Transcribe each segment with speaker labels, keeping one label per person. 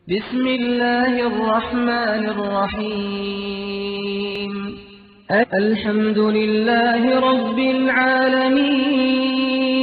Speaker 1: بسم الله الرحمن الرحيم الحمد لله رب العالمين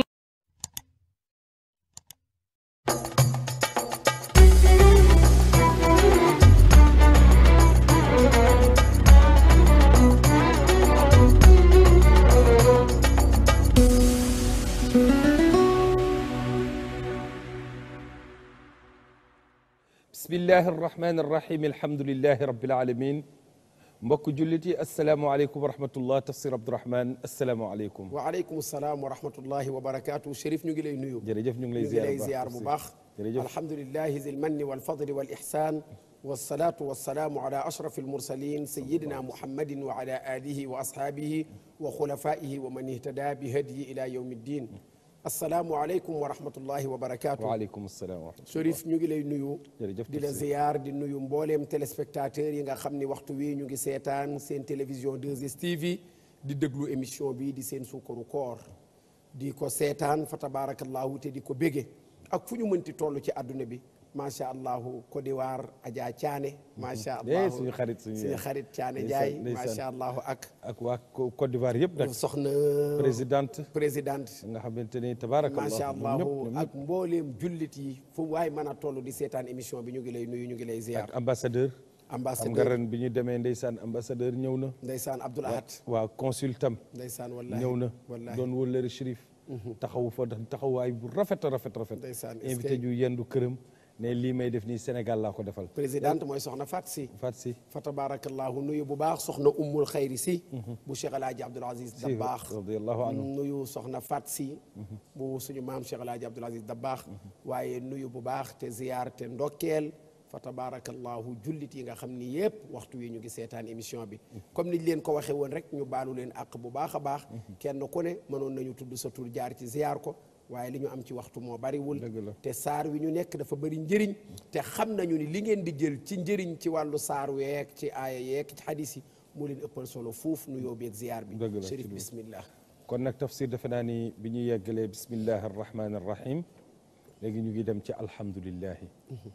Speaker 2: bismillahi arrahmani arrahim alhamdulilahi rabbil alamin mbokk jullit yi asalaamualeykum wa rahmatullah tafsir abdourahman asalaamualeykum
Speaker 3: waaleykum salaam wa rahmatullahi wa barakaatu Chérif ñu ngi lay nuyu
Speaker 2: jërëjëf ñu ngi lay
Speaker 3: ñu ngi lay ziar bu baax
Speaker 2: jërëjëf
Speaker 3: alhamdulilahi zil manni wal fadli wal ihsan wasalaatu wasalaamu ala ashraf almursalin sayidina muhammadin wa ala alihi wa ashaabihi wa xulafaihi wa man ihtada bi hadyi ila yawmi ddin asalaamualeykum wa rahmatullahi wa barakaatu
Speaker 2: waaleykum salaam wa rahmatullah
Speaker 3: Chérif ñu ngi lay nuyu
Speaker 2: jërëjëf
Speaker 3: di la
Speaker 2: tafsir
Speaker 3: ziyaar di nuyu mbooleem téléspectateurs yi nga xam ni waxtu wi ñu ngi seetaan seen télévision 2STV di déglu émission bi di seen sukkaru koor di ko seetaan fa tabarakallahu te di ko bége ak fu ñu mënti toll ci àdduna bi macha allahu Côte d'Ivoire Adja Thiané macha
Speaker 2: eh
Speaker 3: allah
Speaker 2: suñu xarit suñu
Speaker 3: suñu xarit Thiané
Speaker 2: ndeysaan,
Speaker 3: Ndiaye
Speaker 2: ndeysaan.
Speaker 3: macha allahu ak
Speaker 2: ak waa Co- Côte d'Ivoire yëpp nag
Speaker 3: soxna
Speaker 2: présidente
Speaker 3: présidente
Speaker 2: nga xamante ni tabaarakallah
Speaker 3: macha
Speaker 2: ñoom
Speaker 3: allahu
Speaker 2: ñëpp, ñoom
Speaker 3: ak mbooleem jullit yi fu waay mën a toll di seetaan émission bi ñu ngi lay nuyu ñu ngi lay
Speaker 2: ñëpp.
Speaker 3: ziyaar
Speaker 2: ak ambassadeur xam nga
Speaker 3: ambassadeur
Speaker 2: ren bi ñu demee ndeysaan ambassadeur ñëw na
Speaker 3: ndeysaan Abdoul Ahad
Speaker 2: waa consultam
Speaker 3: ndeysaan wallahi
Speaker 2: ñëw na
Speaker 3: wallahi
Speaker 2: doon wëllëri Chérif taxawu fa taxawaay bu rafet a rafet rafet
Speaker 3: Ndeysaan, est-ce
Speaker 2: invité
Speaker 3: que-
Speaker 2: ju yendu këram ne lii may def nii Sénégal laa ko defal
Speaker 3: présidente mooy soxna Fat si
Speaker 2: Fat si
Speaker 3: fa tabarakallahu nuyu bu baax soxna ummul xayri si bu Cheikh El Hadj Abdoul Aziz
Speaker 2: si
Speaker 3: Dabaax
Speaker 2: radiyallahu anhu
Speaker 3: nuyu soxna Fat si bu suñu maam Cheikh El Hadj Abdoul Aziz Dabaax waaye nuyu bu baax te ziyaar te ndokkeel fa tabarakallahu jullit yi nga xam ni yëpp waxtu wi ñu ngi seetaan émission bi comme niñ leen ko waxee woon rek ñu baalu leen àq bu baax a baax kenn ku ne mënoon nañu tudd sa tur jaar ci ziyaar ko waaye li ñu am ci waxtu moo bariwul
Speaker 2: Dëgg la.
Speaker 3: te saar wi ñu nekk dafa bëri njëriñ te xam nañu ni li ngeen di jël ci njëriñ ci wàllu saar week ci aaya yeek ci xadis yi moo leen ëppal solo fuuf nu yóbbeeg ziyaar bi
Speaker 2: Dëgg la,
Speaker 3: Chérif
Speaker 2: ci lu-
Speaker 3: bismillah
Speaker 2: kon nag tafsir defe naa ni bi ñu yeggalee bismillahi arrahmani arrahim léegi ñu ngi dem ci alhamdulillahi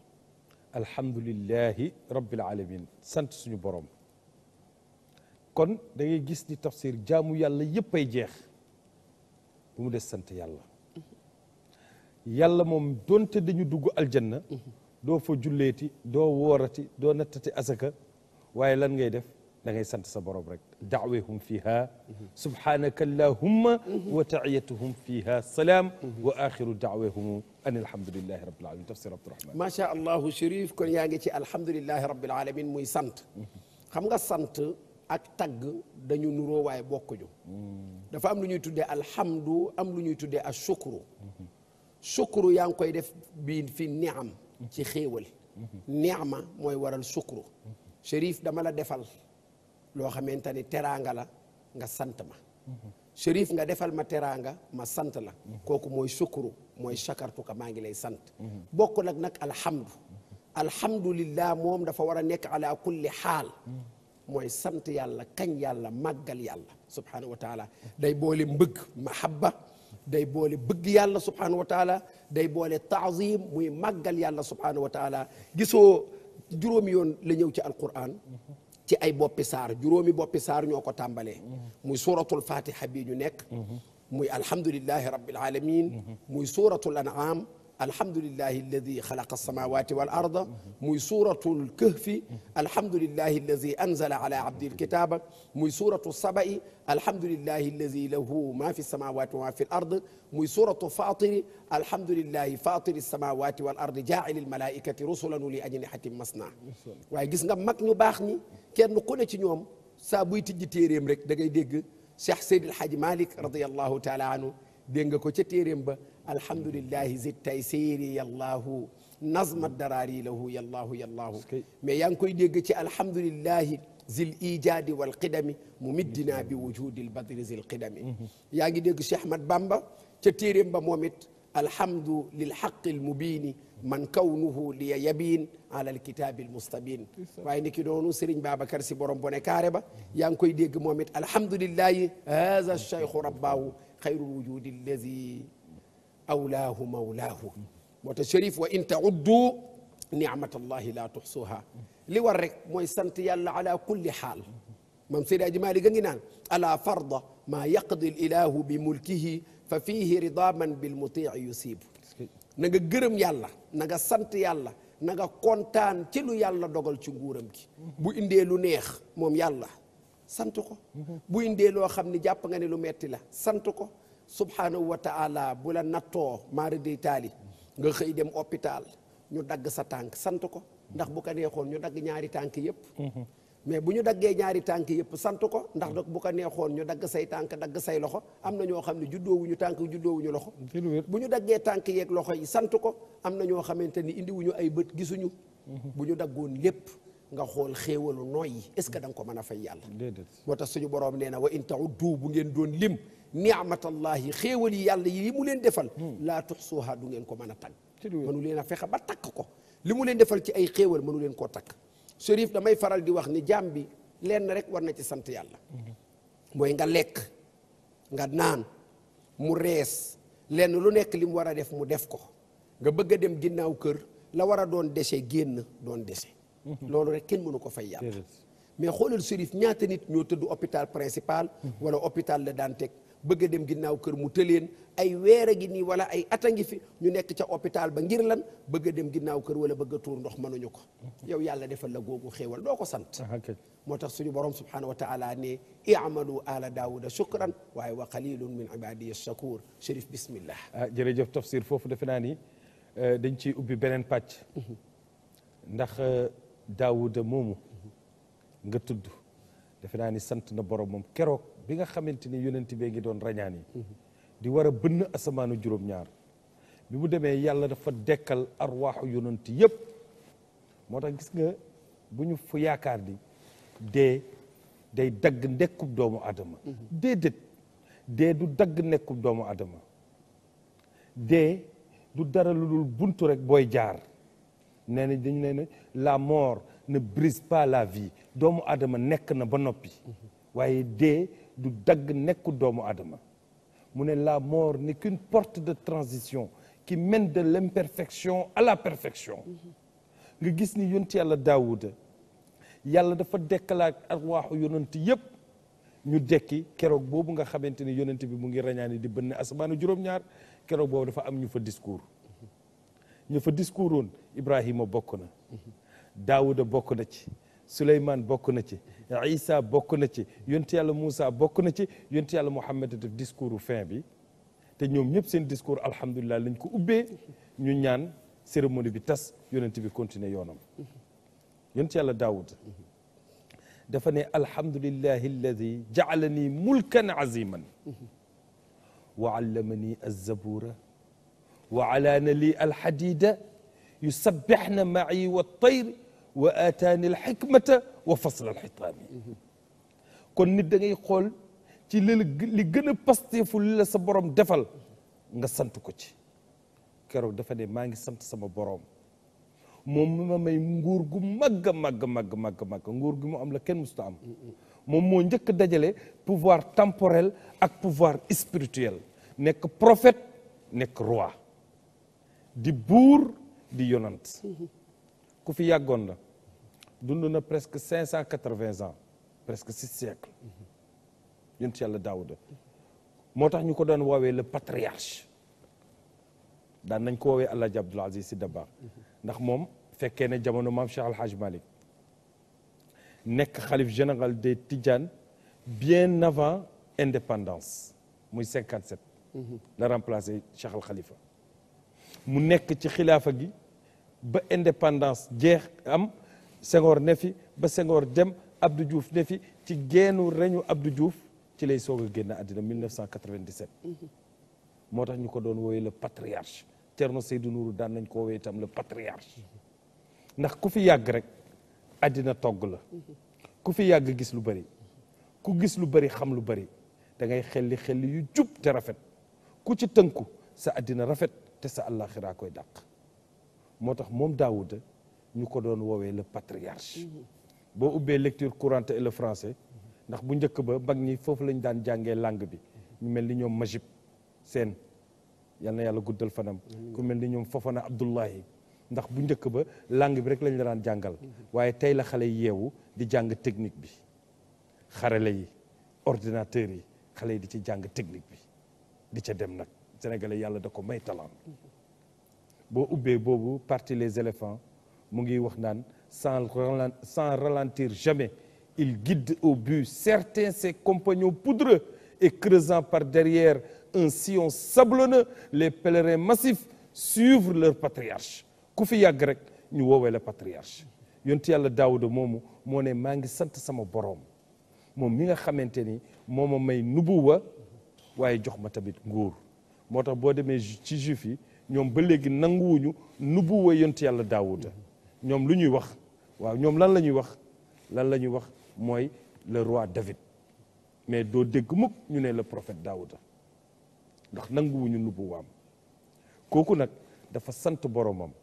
Speaker 2: alhamdulillahi rabbil alamin sant suñu borom kon da ngay gis ni tafsir jaamu yàlla yëpp ay jeex bu mu des sant yàlla yàlla moom donte dañu dugg aljanna doo fa julleeti doo woorati doo nattati asaka waaye lan ngay def da ngay sant sa borom rek daawehum fiha subhanaka allahumma wa taiyatuhum fiha salaam wa axiru daawehum an alhamdulillahi rabbil alamin tafsir abdurahman
Speaker 3: macha allahu Chérif kon yaa ngi ci alhamdulillahi rabbil alamin muy sant xam nga sant ak tagg dañu nuroo waaye bokkuñu dafa am lu ñuy tuddee alhamdu am lu ñuy tuddee a shukru shukru yaa ngi koy def bi fi niam ci xéewal niama mooy waral shukru Chérif dama la defal loo xamante ni teraanga la nga sant ma Chérif nga defal ma teraanga ma sant la kooku mooy shukru mooy shakartuka maa ngi lay sant bokk nag nag alhamdu alhamdulillah moom dafa war a nekk ala kulli xaal mooy sant yàlla kañ yàlla màggal yàlla subhanahu wa taala day boole mbëgg mahabba day boole bëgg yàlla subhanahu wa taala day boole taazim muy màggal yàlla subhanahu wa taala gisoo juróomi yoon la ñëw ci alquran ci ay boppi saar juróomi boppi saar ñoo ko tàmbalee muy suratul fatiha bii ñu nekk muy alhamdulillahi rabbil alamin muy suratul an'am alhamdulillahi alladi xalaqa alsamawati wal arda muy suratul kahfi alhamdulillahi alladi anzala ala abdi alkitaba muy suratu saba'i alhamdulillahi alladi lahu ma fi samawati wa ma fi l ard muy suratu fatiri alhamdulillahi fatiri samawati wal ard jaacili almalaikati rusulan uli ajnihatin masna waaye gis nga mag ñu baax ñi kenn ku ne ci ñoom saa buy tijji téeréem rek da ngay dégg Cheikh Seydi El Hadji Malick radiallahu taala anhu dégg nga ko ca téeréem ba alhamdulillahi zi taysiri yallahu nazma daraari lahu yallahu yallahu mais yaa ngi koy dégg ci alhamdulillahi zil ijaadi wal qidami mu middina bi wujudi lbadri zil qidami yaa ngi dégg Cheikh Ahmad Bamba ca téeréem ba moom it alhamdu lilhaqi almubini man kawnuhu liya yabin ala alkitabi almustabin waaye ni ki doonu Serigne Babacar si borom bone kaare ba yaa ngi koy dégg moom it alhamdulillahi haza cheikhu rabbaahu xayru wujudi allazi awlaahu mawlaahu moo tax Chérif wa in tauddu niamatallahi la tuxsuha li war rek mooy sant yàlla ala kulli xaal mam Seydi Aji Maalik a ngi naan ala farda maa yaqdi l ilahu bi mulkihi fa fihi ridaman bil mutii yusibu na nga gërëm yàlla na nga sant yàlla na nga kontaan ci lu yàlla dogal ci nguuram gi bu indee lu neex moom yàlla sant ko bu indee loo xam ni jàpp nga ne lu metti la sant ko subhanahu wa taala bu la nattoo maara day taali nga xëy dem hôpital ñu dagg sa tànk sant ko ndax bu ko neexoon ñu dagg ñaari tànk yépp mais bu ñu daggee ñaari tànk yëpp sant ko ndax nag bu ko neexoon ñu dagg say tànk dagg say loxo am na ñoo xam ne juddoowuñu tànk juddoowuñu loxo
Speaker 2: ci lu wér
Speaker 3: bu ñu daggee tànk yeeg loxo yi sant ko am na ñoo xamante ni indiwuñu ay bët gisuñu bu ñu daggoon lépp nga xool xéewalu nooy yi est ce que da nga ko mën a fay yàlla
Speaker 2: déedéet
Speaker 3: moo tax suñu borom nee na wa in tauddu bu ngeen doon lim niamatallahi xéewal yi yàlla yi mu leen defal laa tuxsuha du ngeen ko mën a tagg
Speaker 2: ci lu wér
Speaker 3: mënu leen a fexe ba takk ko li mu leen defal ci ay xéewal mënu leen koo takk Chérif damay faral di wax ni jaam bi lenn rek war na ci sant yàlla mooy nga lekk nga naan mu rees lenn lu nekk li mu war a def mu def ko nga bëgg a dem ginnaaw kër la war a doon déchet génn doon déchet loolu rek kenn mënu ko fay yàlla
Speaker 2: déedéet
Speaker 3: mais xoolal Chérif ñaata nit ñoo tëdd hôpital principal wala hôpital la daan teg bëgg a dem ginnaaw kër mu tëleen ay weer a ngi nii wala ay at a ngi fi ñu nekk ca hôpital ba ngir lan bëgg a dem ginnaaw kër wala bëgg a tuur ndox mënuñu ko yow yàlla defal la googu xéewal doo ko sant
Speaker 2: ah kay
Speaker 3: moo tax suñu borom subhanahu wa taala ne i'malu ala daawuda shukran waaye wa qalilun min ibadiya shakur Chérif bismillah
Speaker 2: ah jërëjëf tafsir foofu defe naa ni euh, dañ ciy ubbi beneen pàcc ndax euh, daawuda moomu nga tudd defe naa ni sant na borom moom keroog bi nga xamante ni yonent bee ngi doon rañaan yi di war a bënn asamaanu juróom-ñaar bi mu demee yàlla dafa dekkal arwaaxu yonent yëpp moo tax gis nga bu ñu fu yaakaar ni dee day dagg nekkub doomu adama déedéet dee du dagg nekkub doomu adama dee du dara lu dul buntu rek booy jaar nee na dañu ne ne la mort ne brise pas la vie doomu adama nekk na ba noppi waaye dee du dagg nekku doomu adama mu ne la mort n'est qu'une porte de transition qui mène de l'imperfection à la perfection nga gis ni yonent yàlla daawuda yàlla dafa dekkalaat arwaaxu yonent yépp ñu dekki keroog boobu nga xamante ni yonent bi mu ngi rañaani di bënn asamaanu juróom-ñaar keroog boobu dafa am ñu fa discours ñu fa discours woon Ibrahima bokk na Daawuda bokk na ci Suleymaan bokk na ci Isa bokk na ci yonent yàlla Moussa bokk na ci yonent yàlla Muhammad def discours fin bi te ñoom ñëpp seen discours alhamdulilah lañ ko ubbee ñu ñaan cérémonie bi tas yonent bi continuer yoonam yonent yàlla Daawuda dafa ne alhamdulillahi alladi jaalani mulkan aziman wa allamani alzabura wa alaana li alxadida yusabbixna maci waltayr wa aataani alxikmata wa fasl alxitaami kon nit da ngay xool ci li li gën a pasteefu li la sa borom defal nga sant ko ci keroog dafa ne maa ngi sant sama borom moom mi ma may nguur gu màgg a màgg màgg màgg màgg nguur gu mu am la kenn musuta am moom moo njëkk a dajale pouvoir temporel ak pouvoir spirituel nekk prophète nekk roi di buur di yonant ku fi yàggoon la dund na presque cinq cent quatre-vingts ans presque six siècles yonent yàlla daawuda moo tax ñu ko doon woowee le patriarche daan nañ ko woowee Alaaji Abdul Aziz Si Dabakh ndax moom fekkee ne jamono maam Cheikh Al Hadj Malick nekk xalif général des Tidjanes bien avant indépendance muy 57. la remplacé Cheikh Al Khalifa. mu nekk ci xilaafa gi ba indépendance jeex am Senghor ne fi ba Senghor dem Abdou Diouf ne fi ci geenu reñu Abdou Diouf ci lay soog a génn àddina 1997. moo tax ñu ko doon woowee le patriarche Thierno Seydou Nourou daan nañ ko woowee itam le patriarche ndax ku fi yàgg rek àddina togg la ku fi yàgg gis lu bari ku gis lu bari xam lu bari da ngay xelli xelli yu jub te rafet ku ci tënku sa àddina rafet te sa àllaaxiraa koy dàq moo tax moom Daawuda ñu ko doon woowee le patriarche boo ubbee lecture courante et le français ndax bu njëkk ba mag ñi foofu lañ daan jàngee langue bi ñu mel ni ñoom Majib seen yal na yàlla guddal fanam ku mel ni ñoom Fofana Abdullahi ndax bu njëkk ba langue bi rek lañ la daan jàngal waaye tey la xale yi yeewu di jàng technique bi xarale yi ordinateur yi xale yi di ci jàng technique bi di ca dem nag sénégalais yàlla da ko may talent boo ubbee boobu parti les éléphants mu ngi wax naan sans ralen- sans ralentir jamais il guide au but certains ses compagnons poudreux et creusant par derrière un sillon sablonneux les pèlerins massifs suivent leur patriarche ku fi yàgg rek ñu woowee la patriarche yontu yàlla daawuda moomu moo ne maa ngi sant sama boroom moom mi nga xamante ni moo ma may nubuwa waaye jox ma tamit nguur moo tax boo demee ju- ci juif yi ñoom ba léegi nanguwuñu nubuwa yontu yàlla daawuda ñoom lu ñuy wax waaw ñoom lan la ñuy wax lan la ñuy wax mooy le roi David mais doo dégg mukk ñu ne le prophète daawuda ndax nanguwuñu nubuwaam kooku nag dafa sant boromam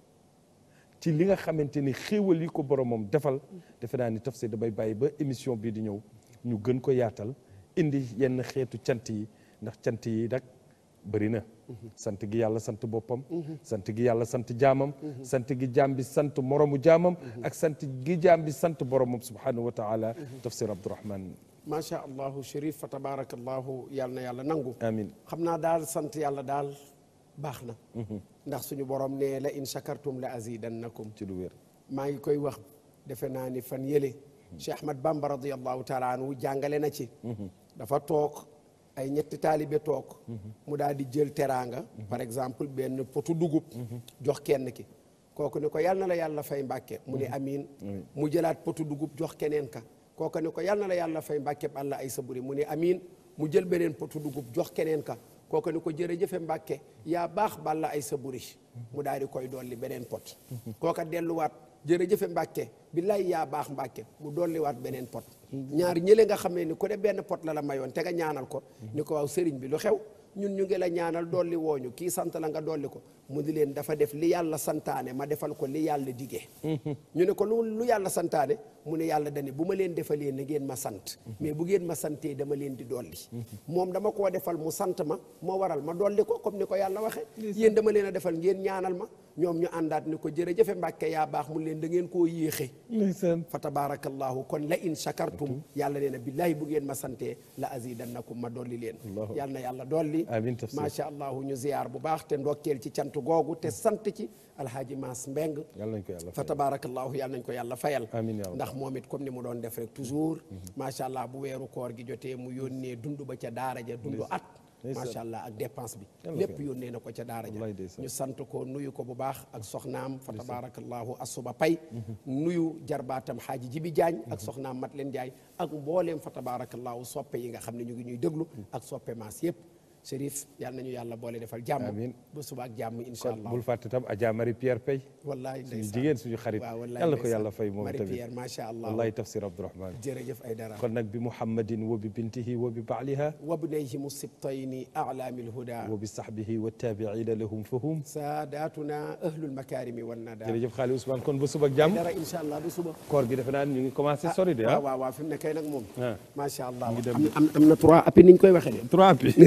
Speaker 2: ci li nga xamante ni xéewal yi ko boromam defal defe naa ni tafsir damay bàyyi ba émission bii di ñëw ñu gën ko yaatal indi yenn xeetu cant yi ndax cant yi nag bëri na sant gi yàlla sant boppam sant gi yàlla sant jaamam sant gi jaam bi sant moromu jaamam ak sant gi jaam bi sant boromam subhanahu wa taala tafsir abdourahman
Speaker 3: macha allahu Chérif fa tabarakallahu yàlla na yàlla nangu
Speaker 2: amin
Speaker 3: xam naa daal sant yàlla daal baax na ndax suñu borom ne la in shakartum la azidannakum
Speaker 2: ci lu wér
Speaker 3: maa ngi koy wax defe naa ni fan yële Cheikh Ahmad Bamba radiallahu taala anhu jàngale na ci dafa toog ay ñetti taalibe toog mu daal di jël teraanga par exemple benn potu dugub jox kenn ki kooku ne ko yal na la yàlla fay mbàkke mu ne amiin mu jëlaat potu dugub jox keneen ka kooku ne ko yal na la yàlla fay mbàkke àlla ay saburi mu ne amiin mu jël beneen potu dugub jox keneen ka kooku ne ko jërëjëfe mbàkke yaa baax balla ay saburi mu daal di koy dolli beneen pot kooka delluwaat jërëjëfe mbàkke billaay yaa baax mbàkke mu dolliwaat beneen pot ñaar ñële nga xam ne ni ku ne benn pot la la mayoon te nga ñaanal ko ni ko waaw sëriñ bi lu xew ñun ñu ngi la ñaanal dolli wooñu kii sant la nga dolli ko mu di leen dafa def li yàlla santaane ma defal ko li yàlla digee ñu ne ko lu lu yàlla santaane mu ne yàlla dane bu ma leen defalee na ngeen ma sant mais bu ngeen ma santee dama leen di dolli moom dama koo defal mu sant ma moo waral ma dolli ko comme ni ko yàlla waxee yéen dama leen a defal ngeen ñaanal ma ñoom ñu àndaat ni ko jërëjëfe mbàkke yaa baax mu leen da ngeen koo yéexe
Speaker 2: ndeysaan
Speaker 3: fa tabarakallahu kon la in shakartum yàlla nee na billahi bu ngeen ma santee la azidannakum ma dolli leen
Speaker 2: Allahu
Speaker 3: yàlla na yàlla dolli
Speaker 2: Amiin tafsir.
Speaker 3: macha allahu ñu ziyaar bu baax te ndokkeel ci cant googu te sant ci alhaaji Maas Mbeng
Speaker 2: yàlla nañ ko yàlla
Speaker 3: fa
Speaker 2: fay
Speaker 3: tabarakallahu yàlla nañ ko yàlla fayal
Speaker 2: Amiin yaa rabbi.
Speaker 3: ndax moom it comme ni mu doon def rek toujours macha allah bu weeru koor gi jotee mu yónnee dund ba ca daara ja dund at
Speaker 2: ndeysaan.
Speaker 3: macha allah ak dépense bi
Speaker 2: Yàlla ko
Speaker 3: lépp
Speaker 2: yàlla.
Speaker 3: yónnee na ko ca daara ja
Speaker 2: Wallaay ndeysaan.
Speaker 3: ñu sant ko nuyu ko bu baax ak soxnaam fa tabarakallahu asuba pay nuyu jarbaatam xaaji jibi jaañ ak soxnaam mat leen jaay ak mbooleem fa tabarakallahu soppe yi nga xam ne ñu ngi ñuy déglu ak soppe maas yëpp Chérif yàlla nañu yàlla boole defal jàmm
Speaker 2: Amiin.
Speaker 3: ba suba ak jàmm insha
Speaker 2: kon
Speaker 3: allah
Speaker 2: bul fàtte tam Adja Marie Pierre Pay
Speaker 3: wallaay
Speaker 2: suñu
Speaker 3: ndeysaan.
Speaker 2: jigéen suñu xarit
Speaker 3: waaw wallaay
Speaker 2: yàlla ko
Speaker 3: ndeysaan.
Speaker 2: yàlla fay moom
Speaker 3: Marie
Speaker 2: tamit
Speaker 3: Pierre macha allah
Speaker 2: wallahi tafsir abdourahman
Speaker 3: jërëjëf ay dara
Speaker 2: kon nag bi muhammadin wa bi bintihi wa bi baaliha
Speaker 3: وابنيهم السبطين أعلام الهدى
Speaker 2: wa bi sahbihi wa tabiina lahum fahum
Speaker 3: ساداتنا أهل المكارم والندى
Speaker 2: jërëjëf xaali Ousmane kon ba suba ak jàmm
Speaker 3: dara incha allah du suba
Speaker 2: koor gi defe naa ni ñu ngi commencé sori de ah
Speaker 3: waaw waaw waaw fi mu ne kay nag moom
Speaker 2: Ah.
Speaker 3: macha allah
Speaker 2: ngi dem
Speaker 3: am am am na trois appi ni ñu koy waxee de
Speaker 2: trois bi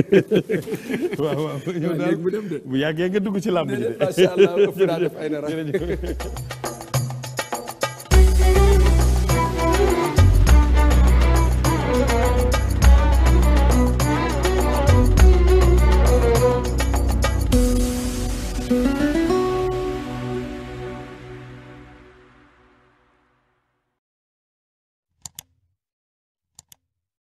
Speaker 2: waaw waaw yow daal
Speaker 3: léegi mu dem de.
Speaker 2: bu yàggee nga dugg ci làmb ji de
Speaker 3: macha allah ëpp naa def ay dara
Speaker 2: jërëjëf